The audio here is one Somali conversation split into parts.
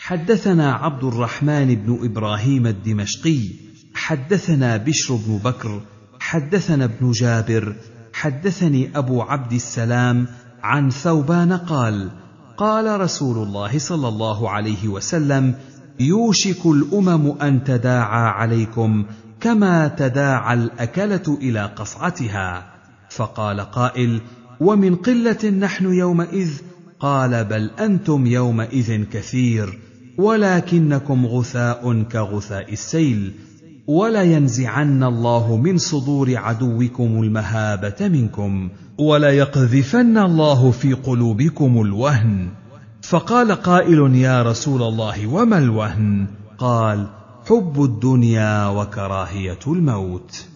حدثنا عبد الرحمن بن ابراهيم الدمشقي حدثنا بشر بن بكر حدثنا ابن جابر حدثني ابو عبد السلام عن ثوبان قال قال رسول الله صلى الله عليه وسلم يوشك الامم ان تداعى عليكم كما تداعى الاكله الى قصعتها فقال قائل ومن قله نحن يومئذ قال بل انتم يومئذ كثير ولكنكم غثاء كغثاء السيل ولينزعن الله من صدور عدوكم المهابه منكم وليقذفن الله في قلوبكم الوهن فقال قائل يا رسول الله وما الوهن قال حب الدنيا وكراهيه الموت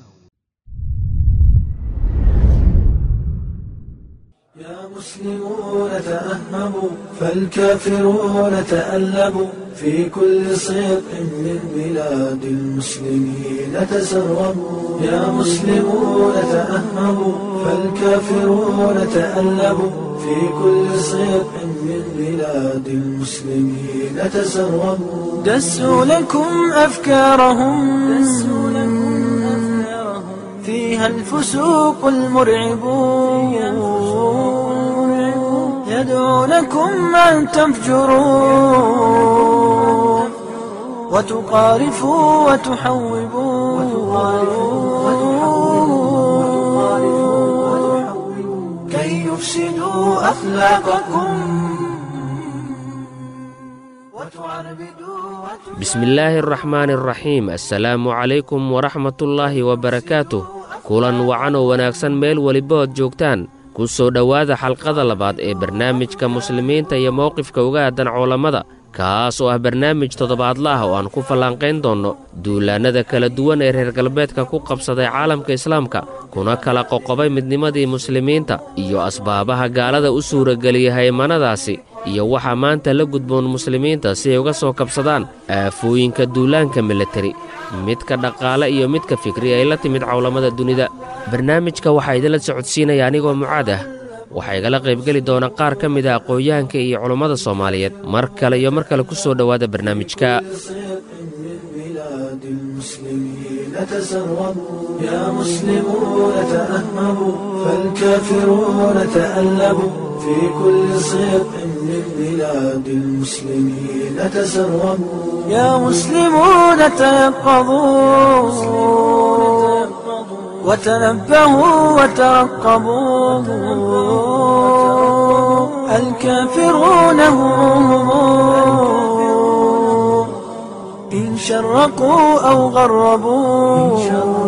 يا مسلمون تأهبوا فالكافرون تألبوا في كل صدق من بلاد المسلمين تسربوا يا مسلمون تأهبوا فالكافرون تألبوا في كل صدق من بلاد المسلمين تسربوا دسوا لكم أفكارهم دسوا لكم أفكارهم فيها الفسوق المرعبون يدعونكم أن تفجروا وتقارفوا وتحوبوا كي يفسدوا أخلاقكم وتعربدوا بسم الله الرحمن الرحيم assalaamu calaykum waraxmatullaahi wabarakaatuh kulan wacan oo wanaagsan meel weliba ood joogtaan ku soo dhowaada xalqada labaad ee barnaamijka muslimiinta iyo mowqifka uga aadan culammada kaas oo ah barnaamij toddobaadla ah oo aan ku fallaanqayn doonno duulaannada kala duwan ee reer galbeedka ku qabsaday caalamka islaamka kuna kala qoqobay midnimadii muslimiinta iyo asbaabaha gaalada u suurageliyay haymanadaasi iyo waxaa maanta la gudboon muslimiinta si ay uga soo kabsadaan aafooyinka duulaanka milateri midka dhaqaale iyo midka fikri ay la timid cawlamada dunida barnaamijka waxaa idinla socodsiinaya anigoo mucaad ah waxaa igala qaybgeli doona qaar ka mid a aqoon-yahanka iyo culummada soomaaliyeed mar kale iyo mar kale ku soo dhowaada barnaamijka بلاد المسلمين تسربوا يا مسلمون تأهبوا فالكافرون تألبوا في كل صدق من بلاد المسلمين تسربوا يا مسلمون تيقظوا وتنبهوا وترقبوا الكافرون هم إن شرقوا أو غربوا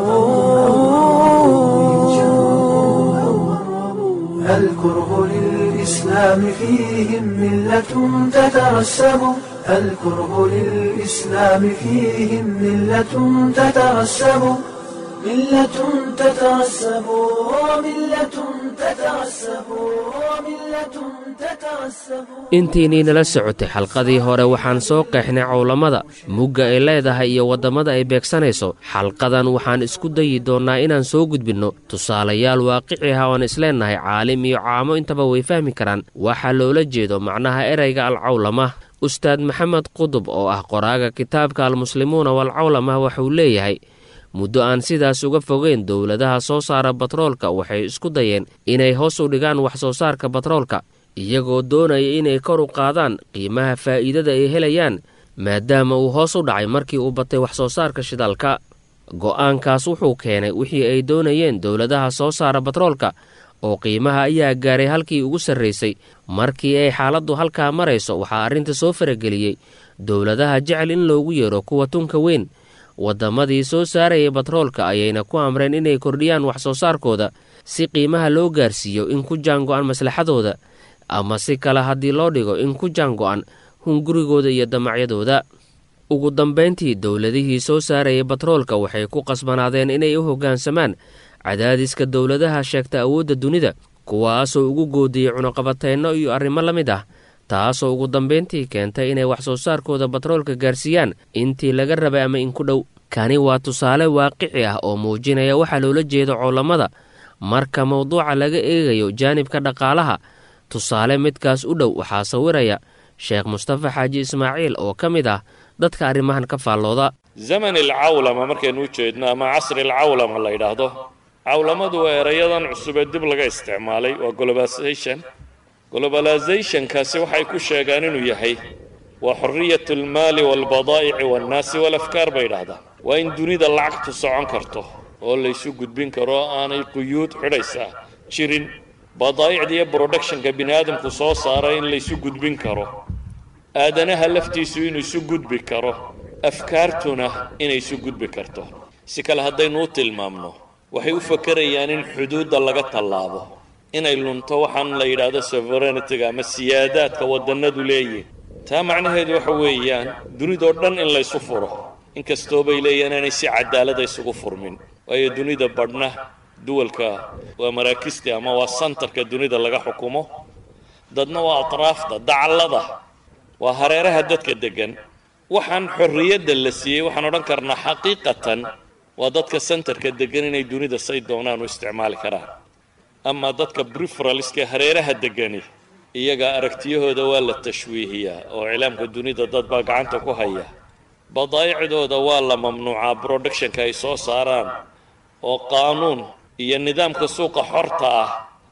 الكره للإسلام فيهم ملة تترسب الكره للإسلام فيهم ملة تترسب ملة تترسب وملة تترسب وملة تترسب intiinii nala socotay xalqadii hore waxaan soo qeexnay cowlamada mugga ay leedahay iyo waddamada ay beegsanayso xalqadan waxaan isku dayi doonnaa inaan soo gudbinno tusaalayaal waaqici ah oan isleennahay caalim iyo caamo intaba way fahmi karaan waxaa loola jeedo macnaha erayga alcawlama ustaad maxamed qudub oo ah qoraaga kitaabka almuslimuuna walcawlama waxuu leeyahay muddo aan sidaas uga fogeyn dowladaha soo saara batroolka waxay isku dayeen inay hoos u dhigaan wax soo saarka batroolka iyagoo doonaya inay kor u qaadaan qiimaha faa'iidada ay helayaan maadaama uu hoos u dhacay markii uu batay wax soo saarka shidaalka go'aankaas wuxuu keenay wixii ay doonayeen dowladaha soo saara batroolka oo qiimaha ayaa gaaray halkii ugu sarraysay markii ay xaaladdu halkaa marayso waxaa arrinta soo farageliyey dowladaha jecel in loogu yeero kuwa tunka weyn waddamadii soo saarayay batroolka ayayna ku amreen inay kordhiyaan wax soo saarkooda si qiimaha loo gaarsiiyo in ku jaango'an maslaxadooda ama si kale haddii loo dhigo in ku jaango'an hungurigooda iyo damacyadooda ugu dambayntii dowladihii soo saarayay batroolka waxay ku qasbanaadeen inay u hoggaansamaan cadaadiska dowladaha sheegta awoodda dunida kuwaasoo ugu goodiyey cunuqabateenno iyo arrimo la mid ah taasoo ugu dambayntii keentay inay wax soo saarkooda batroolka gaarsiiyaan intii laga rabay ama inku dhow kani waa tusaale waaqici ah oo muujinaya waxaa loola jeedo coolamada marka mawduuca laga eegayo jaanibka dhaqaalaha tusaale midkaas u dhow waxaa sawiraya sheekh mustafa xaaji ismaaciil oo ka mid ah dadka arrimahan ka faallooda zaman alcawlama markaynu u jeedno ama casri alcawlama la yidhaahdo cawlamadu waa erayadan cusubee dib laga isticmaalay waa globalization globalizationkaasi waxay ku sheegaan inuu yahay waa xorriyat almaali waalbadaa'ici waannaasi walafkaar bay yidhaahdaan waa in dunida lacagtu socon karto oo laysu gudbin karo oo aanay quyuud xidhaysaa jirin badaa'icda iyo productionka bini aadamku soo saaray in laysu gudbin karo aadanaha laftiisu inuu isu gudbi karo afkaartuna inay isu gudbi karto si kale haddaynu u tilmaamno waxay u fakerayaan in xuduudda laga tallaabo inay lunto waxaan la yidhaahdo sovereignitiga ama siyaadaadka waddannadu leeyihin taa macnaheedu waxa weeyaan dunidoo dhan in laysu furo inkastoo bay leeyihin inay si cadaalada isugu furmin waayo dunida badhna duwalka waa maraakistii ama waa santarka dunida laga xukumo dadna waa atraafta dacallada waa hareeraha dadka deggan waxaan xorriyadda la siiyey waxaan odhan karnaa xaqiiqatan waa dadka santarka deggan inay dunida say doonaan u isticmaali karaan ama dadka briferalska hareeraha deggani iyaga aragtiyahooda waa la tashwiihiyaa oo iclaamka dunida dad baa gacanta ku haya badaa'icdooda waa la mamnuucaa productionka ay soo saaraan oo qaanuun iyo nidaamka suuqa xorta ah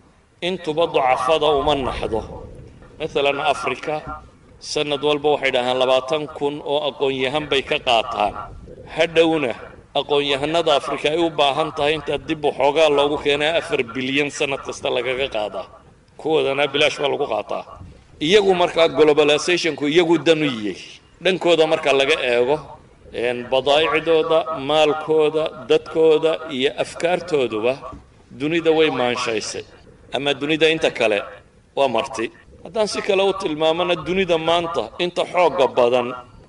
intuba ducafada uma naxdo maalan afrika sanad walba waxay dhahaan labaatan kun oo aqoon-yahan bay ka qaataan hadhowna aqoon-yahanada afrika ay u baahan tahay intaa dib waxoogaa loogu keenaa afar bilyan sanad kasta lagaga qaadaa kuwoodana bilaash baa lagu qaataa iyagu markaa globalizationku iyagu dan u yiyey dhankooda marka laga eego badaa'icdooda maalkooda dadkooda iyo afkaartooduba dunida way maanshaysay ama dunida inta kale waa marti haddaan si kale u tilmaamana dunida maanta inta xoogga badan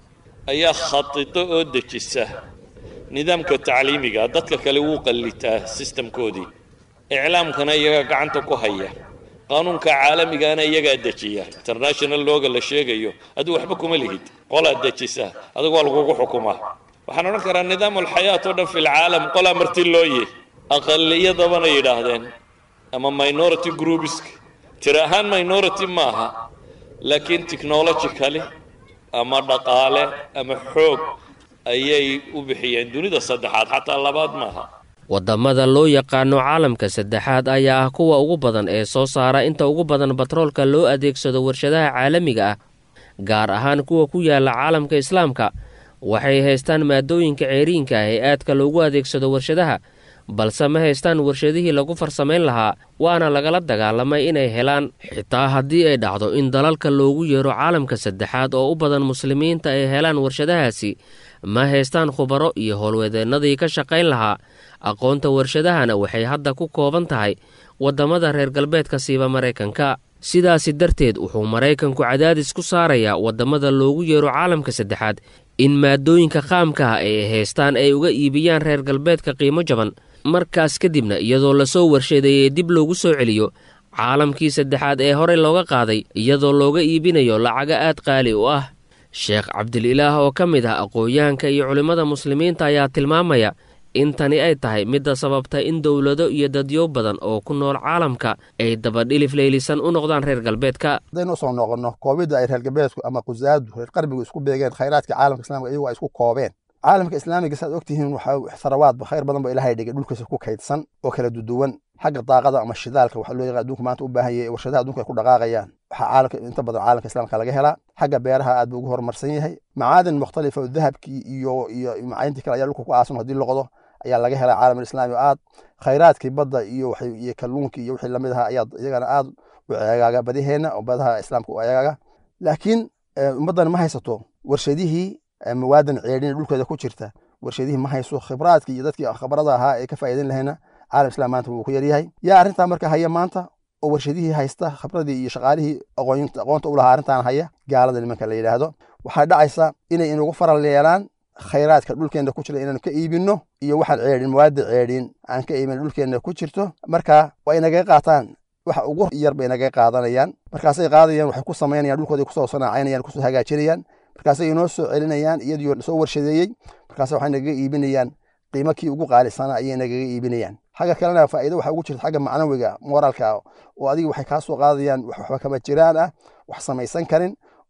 ayaa khadido oo dejisa nidaamka tacliimiga dadka kale wuu qallitaa sistamkoodii iclaamkana iyagaa gacanta ku haya qaanuunka caalamigaana iyagaa dejiya international looga la sheegayo adigu waxba kuma lihid qolaa dejisa adigu waa lagugu xukumaa waxaan odhan karaa nidaam alxayaat oo dhan fi lcaalam qolaa marti looye aqaliyadabana yidhaahdeen ama minority groupisk tiri ahaan minority maaha laakiin technologically ama dhaqaale ama xoog ayay u bixiyeen dunida saddexaad xataa labaad maaha waddamada loo yaqaano caalamka saddexaad ayaa ah kuwa ugu badan ee soo saara inta ugu badan batroolka loo adeegsado warshadaha caalamiga ah gaar ahaan kuwa ku yaala caalamka islaamka waxay haystaan maadooyinka ceeriinka ah ee aadka loogu adeegsado warshadaha balse ma haystaan warshadihii lagu farsamayn lahaa waana lagala dagaalamay inay helaan xitaa haddii ay dhacdo in dalalka loogu yeero caalamka saddexaad oo u badan muslimiinta ay helaan warshadahaasi ma haystaan khubaro iyo howlwadeennadii ka shaqayn lahaa aqoonta warshadahana waxay hadda ku kooban tahay waddamada reer galbeedka siiba maraykanka sidaasi darteed wuxuu maraykanku cadaadis ku saarayaa waddamada loogu yeero caalamka saddexaad in maadooyinka qaamka ah ay haystaan ay uga iibiyaan reer galbeedka qiimo jaban markaas kadibna iyadoo lasoo warshadeeyey dib loogu soo celiyo caalamkii saddexaad ee horey looga qaaday iyadoo looga iibinayo lacaga aad qaali u ah sheekh cabdililaah oo ka mid ah aqoon-yahanka iyo culimmada muslimiinta ayaa tilmaamaya in tani ay tahay midda sababta in dowlado iyo dadyo badan oo ku nool caalamka ay dabadhilif leylisan u noqdaan reer galbeedka haddaynu usoo noqonno koobidda ay reer galbeedku ama qusaadu reer qarbigu isku beegeen khayraadka caalamka islamika iyagu ay isku koobeen caalamka islaamiga saad ogtihiin waxaa sarawaadba khayr badan ba ilahay dhigay dhulkiisa ku kaydsan oo kala duduwan xagga daaqada ama shidaalka waxa loo yaqaan adduunka maanta u baahan yahay warshadaha adduunka ay ku dhaqaaqayaan waxaa caalamka inta badan caalamka islaamka laga helaa xagga beeraha aad buu ugu horumarsan yahay macaadin mukhtalifa oo dahabkii iyo iyo macaadintii kale ayaa dhulka ku aasan haddii loqdo ayaa laga helaa caalam islaami oo aad khayraadkii badda iyo iyo kalluunkii iyo wixii lamid ahaa ayaa iyagana aad u ceegaaga badiheenna oo badaha islaamka u ceegaaga laakiin ummaddan ma haysato warshadihii mawaadan ceedhin dhulkeeda ku jirta warshadihii ma hayso khibraadkii iyo dadkii khabrada ahaa ee ka faa'iidin lahayna caalam islam maanta wuu ku yaryahay yaa arrintaa marka haya maanta oo warshadihii haysta khibradii iyo shaqaalihii aqoonta u lahaa arrintan haya gaalada nimanka la yidhaahdo waxaa dhacaysa inay inugu faral yeelaan khayraadka dhulkeenna ku jira inaanu ka iibinno iyo waxaan ceedhin mawaada ceedhin aan ka iibin dhulkeenna ku jirto marka waa inagaga qaataan waxa ugu yar bay inagaga qaadanayaan markaasay qaadayaan waxay ku samaynayaan dhulkooday kusoo sanaacaynayaan kusoo hagaajinayaan markaasay inoo soo celinayaan iyadoo soo warshadeeyey markaas waxay nagaga iibinayaan qiimo kii ugu qaalisana ayay nagaga iibinayaan xagga kalena faa'iido waxaa ugu jirta xagga macnawiga moraalka oo adiga waxay kaa soo qaadayaan waxba kama jiraan ah wax samaysan karin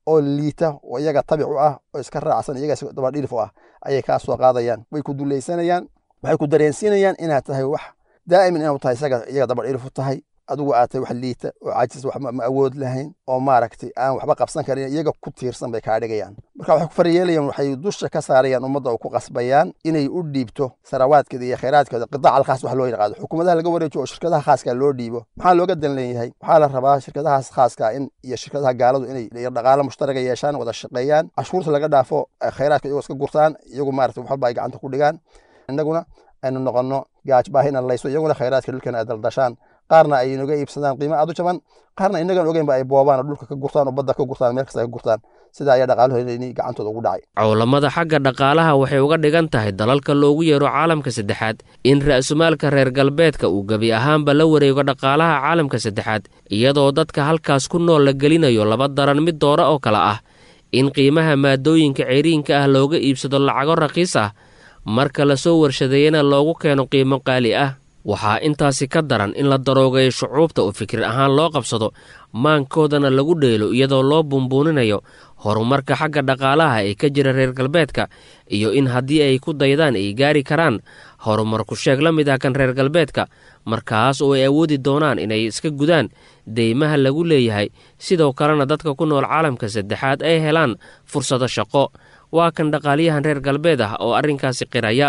oo liita oo iyaga tabic u ah oo iska raacsan iyaga dabadhilif u ah ayay kaa soo qaadayaan way ku dulaysanayaan waxay ku dareensiinayaan inaad tahay wax daa'iman inaad tahay isaga iyaga dabadhilif u tahay adigu aad tahay wax liita oo caajis wax ma awood lahayn oo maaragtay aan waxba qabsan karin iyaga ku tiirsan bay kaa dhigayaan marka waxay ku faryeelayaan waxay dusha ka saarayaan ummadda oo ku qasbayaan inay u dhiibto sarawaadkeeda iyo khayraadkeeda qidaac alkhaas wax loo yaqaado xukuumadaha laga wareejiyo oo shirkadaha khaaska loo dhiibo maxaa looga dan leeyahay waxaa la rabaa shirkadahaas khaaska in iyo shirkadaha gaaladu inay dhaqaalo mushtaraga yeeshaan wada shaqeeyaan cashuurta laga dhaafo khayraadka iyagoo iska gurtaan iyagu maaragtay waxba ay gacanta ku dhigaan innaguna aynu noqonno gaaj baahina layso iyaguna khayraadka dhulkana ay daldashaan qaarna ay inaga iibsadaan qiimo aad u jaban qaarna inagan ogeynba ay boobaan oo dhulka ka gurtaan oo badda ka gurtaan meel kasta ka gurtaan sidaa ayaa dhaqaalahooda gacantooda ugu dhacay cowlamada xagga dhaqaalaha waxay uga dhigan tahay dalalka loogu yeero caalamka saddexaad in ra'sumaalka reer galbeedka uu gebi ahaanba la wareego dhaqaalaha caalamka saddexaad iyadoo dadka halkaas ku nool la gelinayo laba daran mid doora oo kale ah in qiimaha maadooyinka ceyriinka ah looga iibsado lacago raqiis ah marka lasoo warshadeeyana loogu keeno qiimo qaali ah waxaa intaasi ka daran in la daroogayo shucuubta oo fikir ahaan loo qabsado maankoodana lagu dheelo iyadoo loo bumbuuninayo horumarka xagga dhaqaalaha ee ka jira reer galbeedka iyo in haddii ay ku daydaan ay gaari karaan horumarku sheeg la mid ah kan reer galbeedka markaas oo ay awoodi doonaan inay iska gudaan deymaha lagu leeyahay sidoo kalena dadka ku nool caalamka saddexaad ay helaan fursado shaqo waa kan dhaqaaliyahan reer galbeed ah oo arrinkaasi qiraya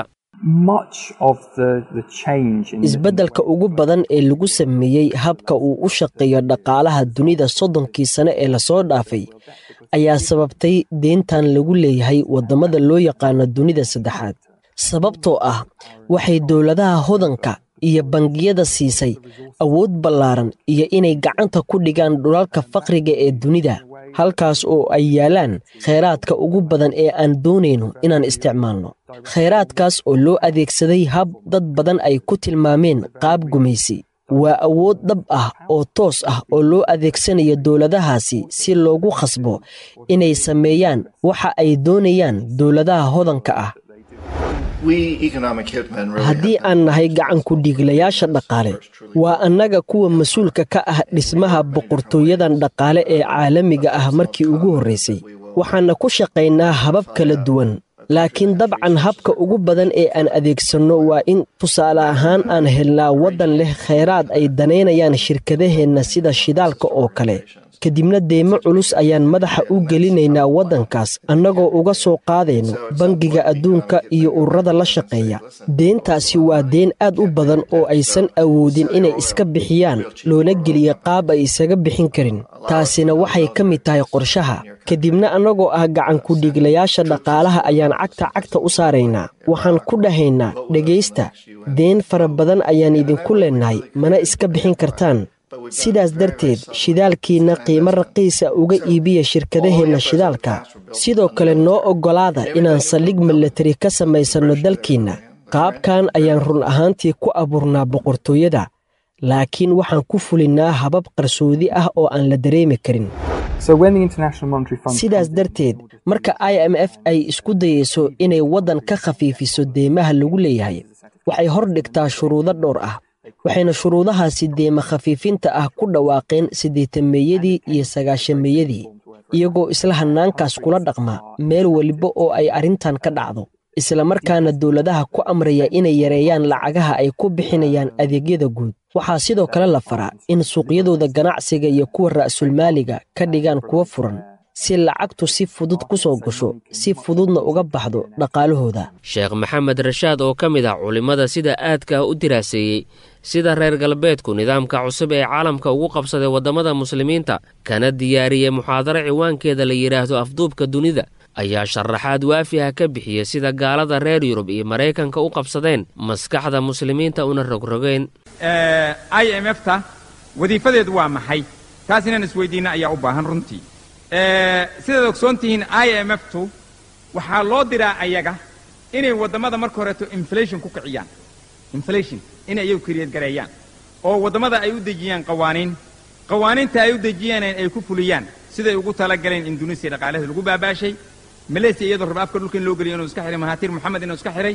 isbeddelka ugu badan ee lagu sameeyey habka uu u shaqeeyo dhaqaalaha dunida soddonkii sane ee lasoo dhaafay ayaa sababtay deentan lagu leeyahay waddamada loo yaqaano dunida saddexaad sababtoo ah waxay dowladaha hodanka iyo bangiyada siisay awood ballaaran iyo inay gacanta ku dhigaan dhulalka faqriga ee dunida halkaas oo ay yaalaan khayraadka ugu badan ee aan doonayno inaan isticmaalno khayraadkaas oo loo adeegsaday hab dad badan ay ku tilmaameen qaab gumaysi waa awood dhab ah oo toos ah oo loo adeegsanayo dowladahaasi si loogu khasbo inay sameeyaan waxa ay doonayaan dowladaha hodanka ah haddii aan nahay gacanku dhiiglayaasha dhaqaale waa annaga kuwa mas-uulka ka ah dhismaha boqortooyadan dhaqaale ee caalamiga ah markii ugu horraysay waxaana ku shaqaynaa habab kala duwan laakiin dabcan habka ugu badan ee aan adeegsanno waa in tusaale ahaan aan helnaa waddan leh khayraad ay danaynayaan shirkadaheenna sida shidaalka oo kale kadibna deymo culus ayaan madaxa u gelinaynaa waddankaas annagoo uga soo qaadayno bangiga adduunka iyo ururada la shaqeeya deentaasi waa deen aad u badan oo aysan awoodin inay iska bixiyaan loona geliya qaab ay isaga bixin karin taasina waxay ka mid tahay qorshaha kadibna annagoo ah gacanku dhiiglayaasha dhaqaalaha ayaan cagta cagta u saaraynaa waxaan ku dhahaynaa dhegaysta deen fara badan ayaan idinku leennahay mana iska bixin kartaan sidaas darteed shidaalkiinna qiimo raqiisa uga iibiya shirkadaheenna shidaalka sidoo kale noo oggolaada inaan saldhig milatari ka samaysanno dalkiinna qaabkan ayaan run ahaantii ku abuurnaa boqortooyada laakiin waxaan ku fulinnaa habab qarsoodi ah oo aan la dareemi karin sidaas darteed marka i m f ay isku dayayso inay waddan ka khafiifiso deymaha lagu leeyahay waxay hor dhigtaa shuruudo dhowr ah waxayna shuruudahaasi deema khafiifinta ah ku dhawaaqeen siddeetameeyadii iyo sagaashameeyadii iyagoo isla hannaankaas kula dhaqma meel weliba oo ay arrintan ka dhacdo islamarkaana dowladaha ku amraya inay yareeyaan lacagaha ay ku bixinayaan adeegyada guud waxaa sidoo kale la faraa in suuqyadooda ganacsiga iyo kuwa ra'sulmaaliga ka dhigaan kuwa furan si lacagtu si fudud ku soo gasho si fududna uga baxdo dhaqaalahooda sheekh maxamed rashaad oo ka mid ah culimmada sida aadka ah u diraaseeyey sida reer galbeedku nidaamka cusub ee caalamka ugu qabsaday waddamada muslimiinta kana diyaariyey muxaadaro ciwaankeeda la yidhaahdo afduubka dunida ayaa sharaxaad waafi ah ka bixiyey sida gaalada reer yurub iyo maraykanka u qabsadeen maskaxda muslimiinta una rogrogeen i m f ta wadiifadeedu waa maxay taas inaan isweydiinna ayaa u baahan runtii sidaad ogsoon tihiin i m f tu waxaa loo diraa ayaga inay waddamada marka horeeto inflation ku kiciyaan inflation inay iyagu kariyadgareeyaan oo waddamada ay u dejiyaan qawaaniin qawaaniinta ay u dejiyaan ay ku fuliyaan siday ugu talagaleen indunesia dhaqaalaheeda lagu baabaashay malaysia iyadoo raba afka dhulka in loo geliyo inuu iska xihay mahaatiir moxamed inuu iska xihay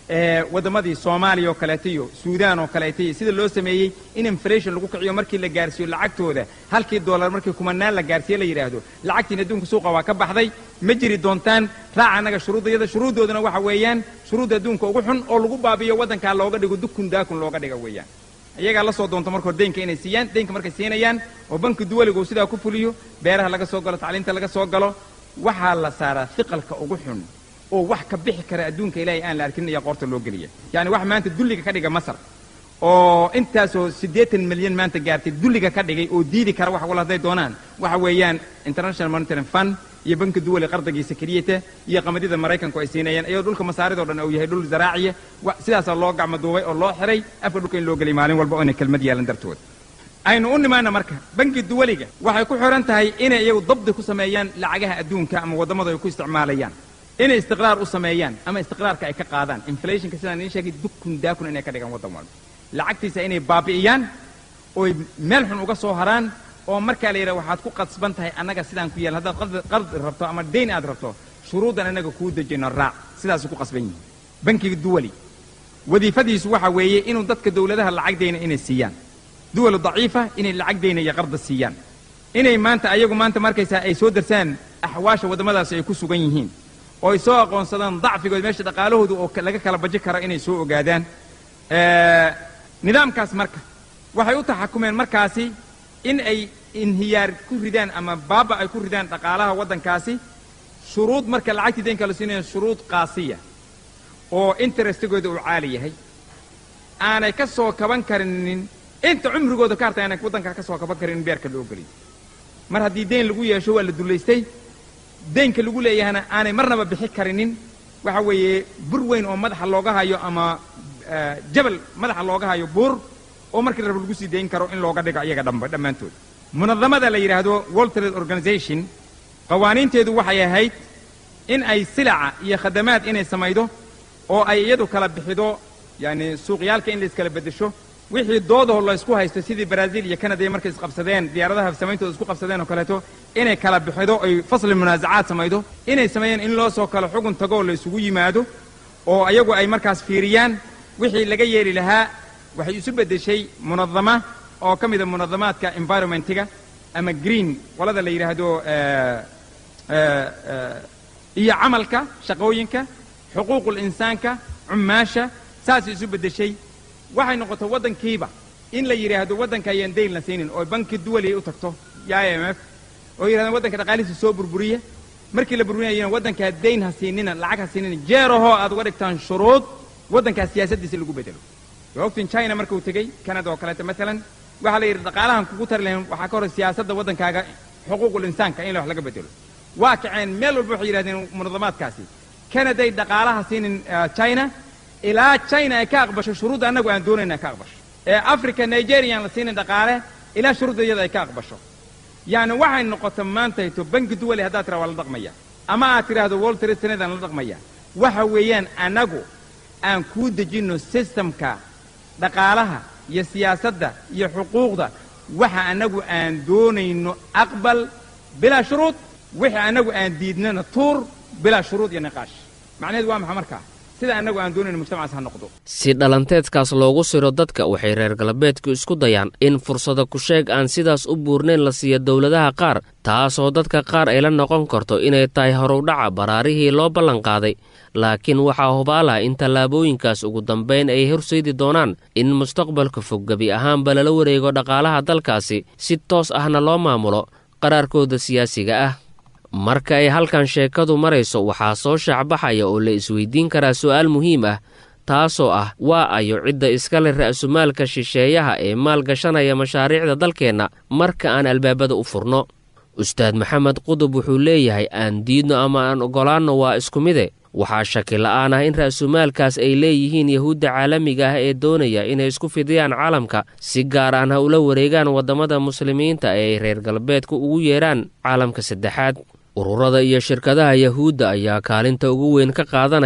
waddamadii soomaaliya oo kaleeto iyo suudaan oo kaleeto iyo sida loo sameeyey in inflation lagu kiciyo markii la gaarsiiyo lacagtooda halkii dollar markii kumanaan la gaarsiiye la yidhaahdo lacagtiin adduunka suuqa waa ka baxday ma jiri doontaan raaca annaga shuruuddayada shuruuddoodana waxa weeyaan shuruudda adduunka ugu xun oo lagu baabiyo waddankaa looga dhigo dukun daakun looga dhiga weeyaan iyagaa la soo doonto markoo deynka inay siiyaan deynka markay siinayaan oo banki duwaliga uu sidaa ku fuliyo beeraha laga soo galo tacliinta laga soo galo waxaa la saaraa hiqalka ugu xun oo wax ka bixi kara adduunka ilaahay aan la arkin ayaa qoorta loo geliya yacni wax maanta dulliga ka dhiga masar oo intaasoo siddeetan milyan maanta gaartay dulliga ka dhigay oo diidi kara wax wal hadday doonaan waxa weeyaan international monitoring fund iyo banki duwali qardagiisa keliyata iyo qamadida maraykanku ay siinayaan iyadoo dhulka masaaridoo dhan uu yahay dhul zaraaciya sidaasaa loo gacmo duubay oo loo xiray afka dhulka in loo geliy maalin walba oo inay kelmad yeelan dartood aynu u nimaana marka banki duwaliga waxay ku xidhan tahay inay iyagu dabdi ku sameeyaan lacagaha adduunka ama waddamada ay ku isticmaalayaan inay istiqraar u sameeyaan ama istiqraarka ay ka qaadaan inflationka sidaan idiin sheegay dukun daakun inay ka dhigaan waddan walba lacagtiisa inay baabi'iyaan ooy meel xun uga soo haraan oo markaa la yidhaha waxaad ku qasban tahay annaga sidaan ku yeelan haddaad qardi rabto ama dayn aad rabto shuruuddan annaga kuu dejino raac sidaasuu ku qasban yihin bankiga duwali wadiifadiisu waxa weeye inuu dadka dowladaha lacag dayna inay siiyaan duwalu daciifa inay lacag dayna iyo qarda siiyaan inay maanta ayagu maanta markaysaa ay soo darsaan axwaasha waddamadaasi ay ku sugan yihiin oo ay soo aqoonsadaan dacfigood meesha dhaqaalahooda oo laga kala baji karo inay soo ogaadaan nidaamkaas marka waxay u taxakumeen markaasi in ay inhiyaar ku ridaan ama baaba ay ku ridaan dhaqaalaha waddankaasi shuruud marka lacagtii daynka la siinayo shuruud qaasiya oo interestigooda uu caali yahay aanay ka soo kaban karinin inta cumrigooda ka hartay aanay waddankaa ka soo kaban karin in beerka loo geliyo mar haddii dayn lagu yeesho waa la dullaystay daynka lagu leeyahana aanay marnaba bixi karinin waxa weeye bur weyn oo madaxa looga hayo ama jabal madaxa looga hayo buur oo markii raba lagu sii dayn karo in looga dhigo iyaga dhamba dhammaantood munadamada la yidhaahdo world trade organization qawaaniinteedu waxay ahayd in ay silaca iyo khadamaad inay samaydo oo ay iyadu kala bixido yani suuqyaalka in la iskala beddesho wixii doodaho la isku haysto sidii brazil iyo canada markay isqabsadeen diyaaradaha samayntooda isku qabsadeen oo kaleeto inay kala bixido ay fasli munaasacaad samaydo inay sameeyeen in loo soo kalo xugun tagoo la isugu yimaado oo ayagu ay markaas fiiriyaan wixii laga yeeli lahaa waxay isu beddeshay munadama oo ka mida munadamaadka environmentiga ama green qolada la yidhaahdo iyo camalka shaqooyinka xuquuqul insaanka cummaasha saasay isu beddeshay waxay noqotay waddankiiba in la yidhaahdo waddanka ayaan dayn la siinin oo banki duwali u tagto iyo i m f oo yidhahdaan waddanka dhaqaalihiisa soo burburiya markii la burburinayana waddankaa dayn ha siinina lacag ha siinina jeerahoo aad uga dhigtaan shuruud waddankaa siyaasaddiisa lagu bedelo waa ogtiin china markuu tegey canada oo kaleeto maalan waxaa la yidhi dhaqaalahan kugu tari lahayn waxaa ka hor siyaasadda waddankaaga xuquuqul insaanka in wax laga bedelo waa kaceen meel walba waxay yidhahdeen munadamaadkaasi canaday dhaqaalaha siinin china ilaa china ay ka aqbasho shuruudda annagu aan doonayna ka aqbasho ee africa nigeriaan la siinin dhaqaale ilaa shuruudda iyada ay ka aqbasho yacni waxay noqota maantayto banki duwali haddaad tiraa waa la dhaqmaya ama aad tidhaahdo world trade senate aan la dhaqmaya waxa weeyaan annagu aan kuu dejinno systemka dhaqaalaha iyo siyaasadda iyo xuquuqda waxa annagu aan doonayno aqbal bilaa shuruud wixii annagu aan diidnana tuur bilaa shuruud iyo niqaash macnaheedu waa maxa markaa sida annagu aan doonayno mujtamacaas ha noqdo si dhalanteedkaas loogu siro dadka waxay reer galbeedku isku dayaan in fursada ku-sheeg aan sidaas u buurnayn la siiyo dowladaha qaar taasoo dadka qaar ay la noqon karto inay tahay horudhaca baraarihii loo ballanqaaday laakiin waxaa hubaala in tallaabooyinkaas ugu dambayn ay horseedi doonaan in mustaqbalka fog gebi ahaanba lala wareego dhaqaalaha dalkaasi si toos ahna loo maamulo qaraarkooda siyaasiga ah marka ay halkan sheekadu marayso waxaa soo shaacbaxaya oo la isweydiin karaa su'aal muhiim ah taasoo ah waa ayo cidda iska leh ra'sumaalka shisheeyaha ee maalgashanaya mashaariicda dalkeenna marka aan albaabada u furno ustaad maxamed qudub wuxuu leeyahay aan diidno ama aan oggolaanno waa isku mide waxaa shaki la'aan ah in ra'sumaalkaas ay leeyihiin yahuudda caalamiga ah ee doonaya inay isku fidiyaan caalamka si gaar aan ha ula wareegaan waddamada muslimiinta ee ay reer galbeedku ugu yeedhaan caalamka saddexaad ururada iyo shirkadaha yahuudda ayaa kaalinta ugu weyn ka qaadanaya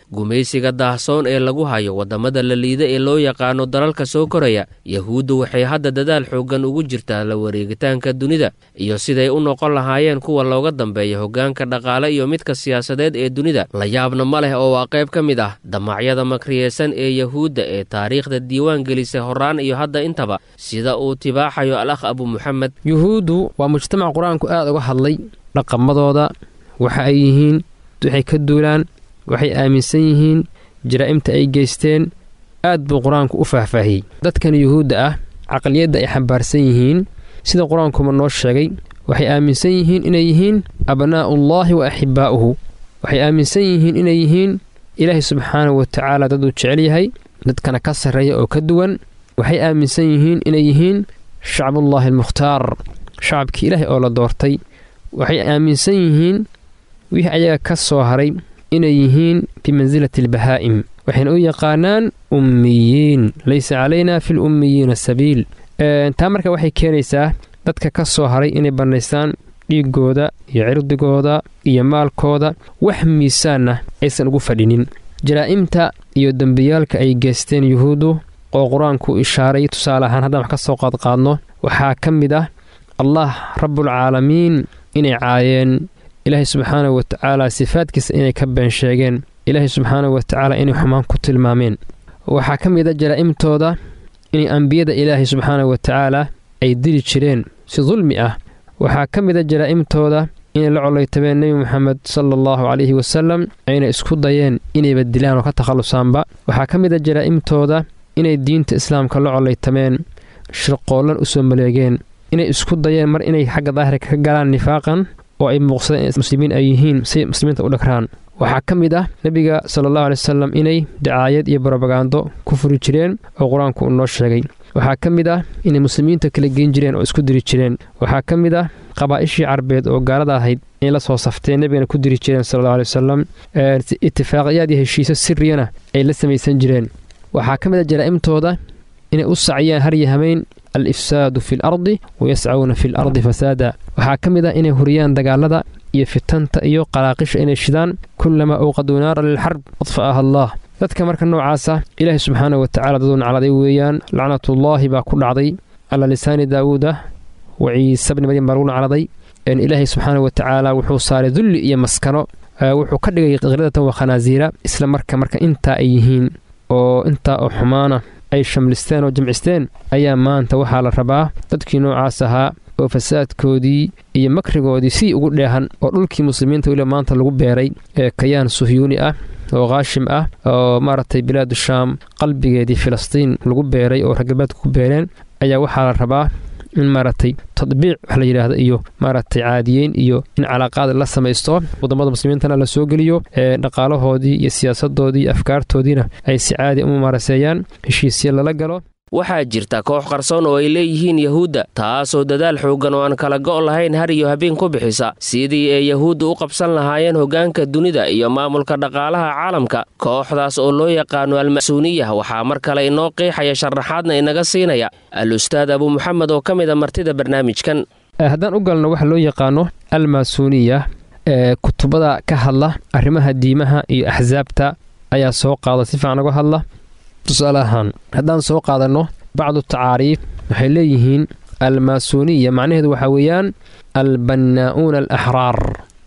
gumaysiga daahsoon ee lagu hayo waddamada la liida ee loo yaqaano dalalka soo koraya yahuuddu waxay hadda dadaal xooggan ugu jirtaa la wareegitaanka dunida iyo siday u noqon lahaayeen kuwa looga dambeeya hoggaanka dhaqaale iyo midka siyaasadeed ee dunida la yaabna ma leh oo waa qayb ka mid ah damacyada makriyeysan ee yahuudda ee taariikhda diiwaan gelisay horaan iyo hadda intaba sida uu tibaaxayo al akh abu muxamed yuhuuddu waa mujtamac qur-aanku aad uga hadlay dhaqamadooda waxa ay yihiin waxay ka duulaan waxay aaminsan yihiin jaraa'imta ay geysteen aad buu qur-aanku u faahfaahiyey dadkan yuhuudda ah caqliyadda ay xambaarsan yihiin sida qur-aankuma noo sheegay waxay aaminsan yihiin inay yihiin abnaa'ullaahi wa axibbaa'uhu waxay aaminsan yihiin inay yihiin ilaahay subxaanahu wa tacaala dad uu jecel yahay dadkana ka sarreeya oo ka duwan waxay aaminsan yihiin inay yihiin shacbullaahi almukhtaar shacabkii ilaahay oo la doortay waxay aaminsan yihiin wixii ayaga ka soo haray inay yihiin bimansilati albahaa'im waxayna u yaqaanaan ummiyiin laysa calaynaa fi lummiyiina sabiil taa marka waxay keenaysaa dadka ka soo haray inay bannaystaan dhiiggooda iyo cirdigooda iyo maalkooda wax miisaanna aysan ugu fadhinin jaraa'imta iyo dembiyaalka ay geysteen yuhuuddu oo qur-aanku ishaaray tusaale ahaan haddaan wax ka soo qaadqaadno waxaa ka mid ah allah rabbulcaalamiin inay caayeen ilaahay subxaanahu watacaala sifaadkiisa inay ka been sheegeen ilaahay subxaanahu watacaala inay xumaan ku tilmaameen waxaa ka mid a jaraa'imtooda inay ambiyada ilaahay subxaanahu watacaala ay dili jireen si dulmi ah waxaa ka mid a jaraa'imtooda inay la collaytabeen nebi moxamed sala allahu calayhi wasalam ayna isku dayeen inayba dilaan oo ka takhallusaanba waxaa ka mid a jaraa'imtooda inay diinta islaamka la collaytameen shirqoollan u soo maleegeen inay isku dayeen mar inay xagga daahirka ka galaan nifaaqan oo ay muuqsadeen in muslimiin ay yihiin si muslimiinta u dhagraan waxaa ka mid ah nebiga sala allahu alay wasalam inay dacaayad iyo barobagando ku furi jireen oo qur-aanku uu noo sheegay waxaa ka mid ah inay muslimiinta kala geen jireen oo isku diri jireen waxaa ka mid ah qabaa'ishii carbeed oo gaalada ahayd inay la soo safteen nebigana ku diri jireen sala allahu alay wasalam itifaaqiyaad iyo heshiisyo siriyana ay la samaysan jireen waxaa ka mid ah jaraa'imtooda inay u saciyaan harya hamayn al ifsaadu fi lardi wayascauna fi lardi fasaada waxaa ka mid ah inay huriyaan dagaalada iyo fitanta iyo qalaaqisha inay shidaan kullamaa uuqaduu naara lilxarb adfa'aha allah dadka marka noocaasa ilaahay subxaana wa tacala daduu nacladay weeyaan lacnatullaahi baa ku dhacday cala lisaani daawuuda wa ciise bni maryam baa lagu nacladay ilaahay subxaana wa tacaala wuxuu saaray dulli iyo maskano wuxuu ka dhigay kiradatan wa khanaasiira isla marka marka intaa ay yihiin oo intaa oo xumaana ay shamlisteen oo jamcisteen ayaa maanta waxaa la rabaa dadkii noocaas ahaa oo fasaadkoodii iyo makrigoodii sii ugu dheehan oo dhulkii muslimiinta weliba maanta lagu beeray ee kayaan suhyuuni ah oo kaashim ah oo maaragtay bilaadu shaam qalbigeedii filistiin lagu beeray oo raggalbeedka ku beereen ayaa waxaa la rabaa in maaragtay tadbiic wax la yidhaahdo iyo maaragtay caadiyeyn iyo in calaaqaad la samaysto wadamada muslimiintana la soo geliyo ee dhaqaalahoodii iyo siyaasadoodii iyo afkaartoodiina ay si caadi u maaraseeyaan heshiisya lala galo waxaa jirta koox qarsoon oo ay leeyihiin yahuudda taasoo dadaal xooggan oo aan kala go' lahayn har iyo habeen ku bixisa sidii ay yahuudda u qabsan lahaayeen hoggaanka dunida iyo maamulka dhaqaalaha caalamka kooxdaas oo loo yaqaano alma'suuniyah waxaa mar kale inoo qiixaya sharaxaadna inaga siinaya al-ustaad abu muxamed oo ka mid a martida barnaamijkan haddaan u galno waxa loo yaqaano almaasuuniya ee kutubada ka hadla arrimaha diimaha iyo axsaabta ayaa soo qaada si fiican uga hadla tusaale ahaan haddaan soo qaadanno bacdu tacaariif waxay leeyihiin almaasuuniya macnaheedu waxaa weeyaan albannaa'uuna alaxraar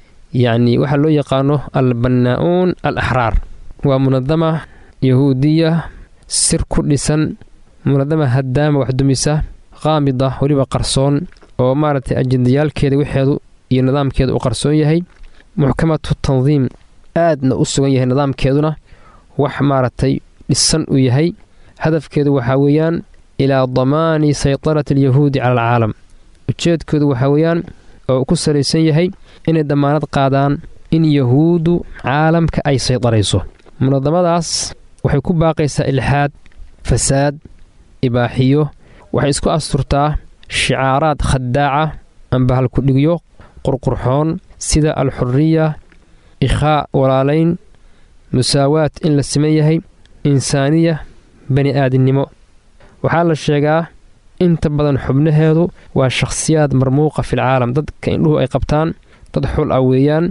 yacni waxaa loo yaqaano albannaa'uun al axraar waa munadama yahuudiya sir ku dhisan munadama haddaama wax dumisa qaamida weliba qarsoon oo maaragtay ajendayaalkeeda wixeedu iyo nidaamkeeda uu qarsoon yahay muxkamatu tandiim aadna u sugan yahay nidaamkeeduna wax maaragtay dhisan uu yahay hadafkeedu waxaa weeyaan ilaa damaani saytarati alyahuudi cala alcaalam ujeedkoodu waxaa weeyaan oo ku salaysan yahay inay dammaanad qaadaan in yahuuddu caalamka ay saytarayso munadamadaas waxay ku baaqaysaa ilxaad fasaad ibaaxiyo waxay isku asturtaa shicaaraad khadaaca amba halkudhigyo qurqurxoon sida alxuriya ikhaa walaalayn musaawaad in la siman yahay insaaniya bani aadinimo waxaa la sheegaa inta badan xubnaheedu waa shakhsiyaad marmuuqa filcaalam dadka indhuhu ay qabtaan dad xul ah weeyaan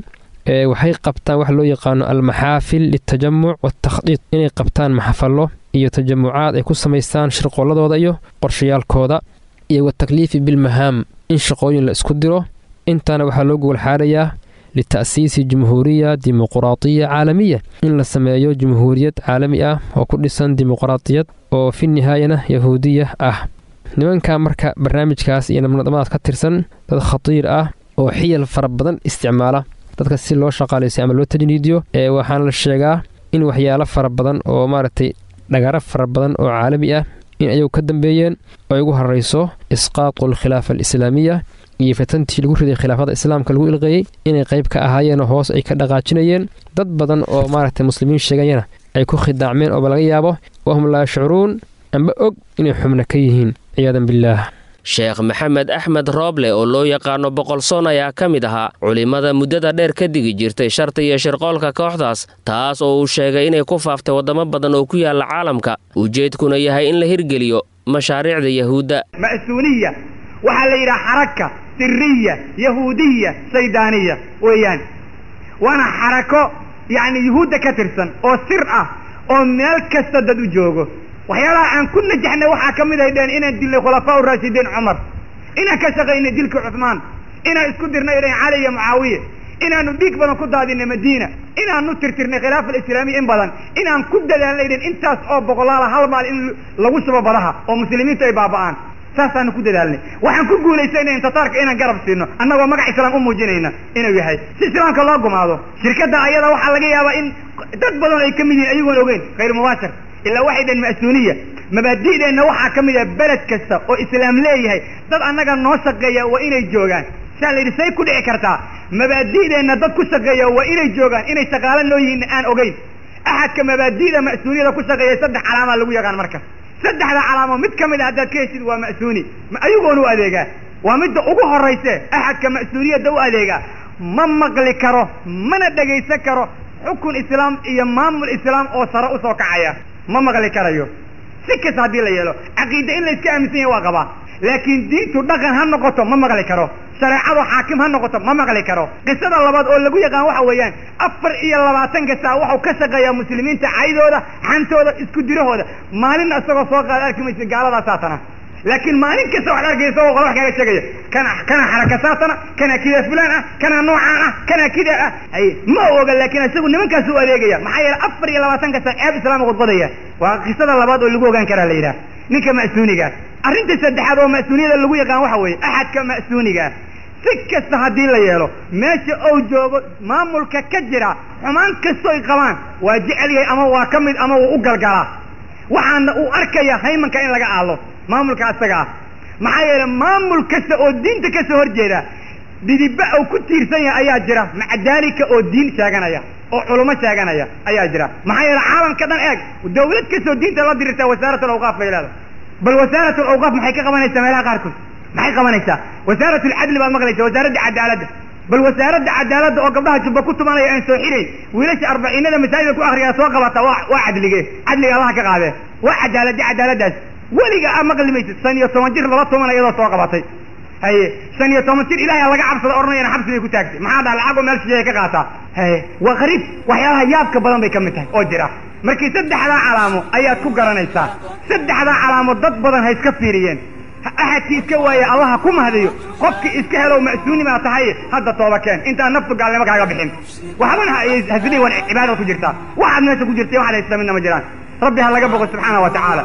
ee waxay qabtaan wax loo yaqaano almaxaafil liltajamuc waatakhdiid inay qabtaan maxafallo iyo tajamucaad ay ku samaystaan shirqooladooda iyo qorshayaalkooda iyo watakliifi bilmahaam in shaqooyin la isku diro intaana waxaa loo gowalxaarayaa lita'siisi jumhuuriya dimuquraadiya caalamiya in la sameeyo jumhuuriyad caalami ah oo ku dhisan dimuqraadiyad oo fi nihaayana yahuudiya ah nimanka marka barnaamijkaas iyo nabnadamaad ka tirsan dad khatiir ah oo xiyal fara badan isticmaala dadka si loo shaqaalaysiyo ama loo tajniidiyo ee waxaana la sheegaa in waxyaalo fara badan oo maaragtay dhagaro fara badan oo caalami ah in ayagu ka dambeeyeen oo ay ugu horrayso isqaatu alkhilaafa alislaamiya iyo fatantii lagu riday khilaafada islaamka lagu ilqeeyey inay qayb ka ahaayeen oo hoos ay ka dhaqaajinayeen dad badan oo maaragtay muslimiin sheegayana ay ku khidaacmeen ooba laga yaabo wahum laa yashcuruun amba og inay xubno ka yihiin ciyaadan billaah sheekh maxamed axmed rooble oo loo yaqaano boqolsoon ayaa ka mid ahaa culimmada muddada dheer ka digi jirtay sharta iyo shirqoolka kooxdaas taas oo uu sheegay inay ku faaftay waddamo badan oo ku yaalla caalamka ujeedkuna yahay in la hirgeliyo mashaariicda yahuudda ma'suuniya waxaa la yidhaha xaraka siriya yahuudiya saydaaniya weeyaan waana xarako yacni yuhuudda ka tirsan oo sir ah oo meel kasta dad u joogo waxyaalaha aan ku najaxnay waxaa ka mid ay dheen inaan dilnay khulafaa uraashidiin cumar inaan ka shaqaynay dilkii cuhmaan inaan isku dirnay dheen cali iyo mucaawiye inaanu dhiig badan ku daadinay madiina inaanu tirtirnay khilaafa alislaamiya in badan inaan ku dadaalnay dheen intaas oo boqolaala hal maal in lagu shubo badaha oo muslimiintu ay baaba'aan saasaanu ku dadaalnay waxaan ku guulaysanayn tataarka inaan garab siino annagoo magac islaam u muujinayna inuu yahay si islaamka loo gumaado shirkadda ayada waxaa laga yaabaa in dad badan ay ka mid yihiin ayagoon ogeyn khayr mubaashir ilaa waxay dhaheen ma'suuniya mabaadi'deenna waxaa ka mid ah beled kasta oo islaam leeyahay dad annaga noo shaqeeya waa inay joogaan saa la yidhi say ku dhici kartaa mabaadi'deenna dad ku shaqeeya waa inay joogaan inay shaqaalo noo yihiin aan ogeyn axadka mabaadi'da ma'suuniyada ku shaqeeya saddex calaamaa lagu yaqaan marka saddexda calaamo mid ka mid a haddaad ka heshid waa ma'suuni ayagoon u adeegaa waa midda ugu horrayse axadka ma'suuniyadda u adeegaa ma maqli karo mana dhegaysan karo xukun islaam iyo maamul islaam oo sare usoo kacaya ma maqli karayo si kasta haddii la yeelo caqiide in layska aaminsan yahay waa qabaa laakiin diintu dhaqan ha noqoto ma maqli karo shareecadu xaakim ha noqoto ma maqli karo qisada labaad oo lagu yaqaan waxa weeyaan afar iyo labaatanka saa waxau ka shaqeeyaa muslimiinta caydooda xantooda isku dirahooda maalinna isagoo soo qaada arki maysa gaaladaa saatana laakiin maalin kasta waxaad arkaysa isagoo qola wax kaaga sheegaya kana kana xaraka saatana kana kida fulaan ah kana noocaan ah kana kida ah hay ma oga laakiin isagu nimankaas u adeegaya maxaa yeele afar iyo labaatanka saa ceeb islaama khudbadaya waa qisada labaad oo lagu ogaan karaa la yidhaha ninka ma'suunigaas arrinta saddexaad oo ma'suuniyada lagu yaqaan waxa weeye axadka ma'suunigaa si kasta haddii la yeelo meesha ou joogo maamulka ka jira xumaan kastoy qabaan waa jecel yahay ama waa ka mid ama wuu u galgalaa waxaana uu arkaya haymanka in laga aalo maamulka asaga ah maxaa yeele maamul kasta oo diinta ka soo horjeeda dhidiba uu ku tiirsan yahay ayaa jira maca daalika oo diin sheeganaya oo culummo sheeganaya ayaa jira maxaa yeele caalamka dhan eeg dawlad kastoo diinta la dirirtaa wasaarat alawqaaf bay leedahay bal wasaarat alawqaaf maxay ka qabanaysaa meelaha qaarkood maxay qabanaysaa wasaarat alcadli baad maqlaysa wasaaradda cadaaladda bal wasaaradda cadaaladda oo gabdhaha jubba ku tumanaya aan soo xirayn wiilasha arbaciinada masaajida ku akriyaa soo qabata waa waa cadlige cadliga allaha ka qaadee waa cadaaladi cadaaladdaas weliga a maqli maysid shan iyo toban jir laba toban iyadoo soo qabatay haye shan iyo toban jir ilahay laga cabsada odhanayana xabsi bay ku taagtay maxaa dhaha lacag oo meel shisheeya ka qaataa haye waa qariib waxyaalaha yaabka badan bay ka mid tahay oo jira markii saddexdaa calaamo ayaad ku garanaysaa saddexdaa calaamo dad badan ha iska fiiriyeen axadkii iska waaya allaha ku mahdiyo qofkii iska helow ma'suuni baa tahay hadda tooba keen intaan naftu gaalnimo kaaga bixin waxbana hasidii waan cibaadada ku jirtaa waxaad meesha ku jirtay waxaad haysta midna ma jiraan rabbi ha laga boqo subxaana wa tacaala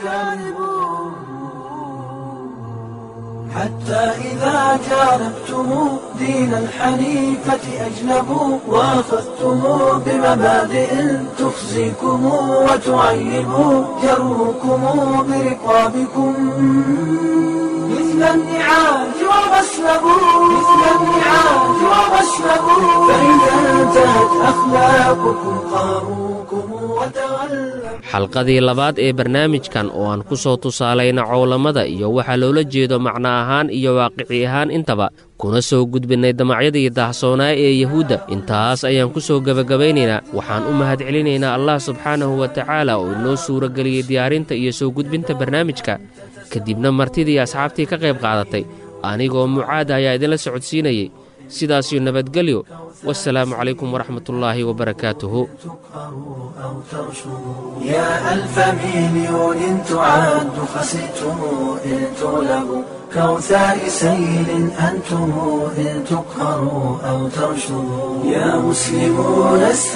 حتى إذا جانبتم دين الحنيفة أجنبوا وأخذتم بمبادئ تخزيكم وتعيب جروكم برقابكم مثل النعاج وغسلبوا مثل النعاج وغسلبوا فإذا انتهت أخلاقكم قاروكم وتغلبوا xalqadii labaad ee barnaamijkan oo aan ku soo tusaalayna cowlamada iyo waxaa loola jeedo macno ahaan iyo waaqici ahaan intaba kuna soo gudbinnay damacyadii daahsoonaa ee yahuudda intaas ayaan ku soo gebagabaynaynaa waxaan u mahadcelinaynaa allah subxaanahu wa tacaala oo inoo suurageliyey diyaarinta iyo soo gudbinta barnaamijka kadibna martidii asxaabtii ka qayb qaadatay anigoo mucaada ayaa idinla socodsiinayey sidaasiyo nabadgelyo wasalaamu calaykum waraxmatullaahi wabarakaatuhu أو ترشدوا يا ألف مليون تعد خسئتم إن تغلبوا كوثاء سيل أنتم إن تقهروا أو ترشدوا يا مسلمون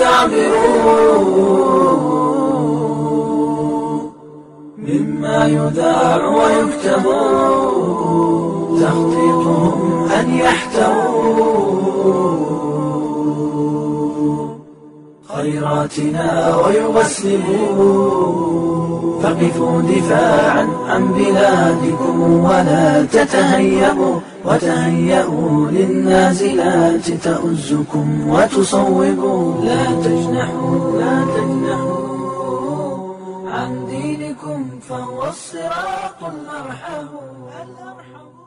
استعبروا مما يذاع ويكتب تخطيطهم أن يحتووا خيراتنا ويغسلوا فقفوا دفاعا عن بلادكم ولا تتهيبوا وتهيئوا للنازلات تؤزكم وتصوبوا لا تجنحوا لا تجنحوا عن دينكم فهو الصراط الأرحم الأرحم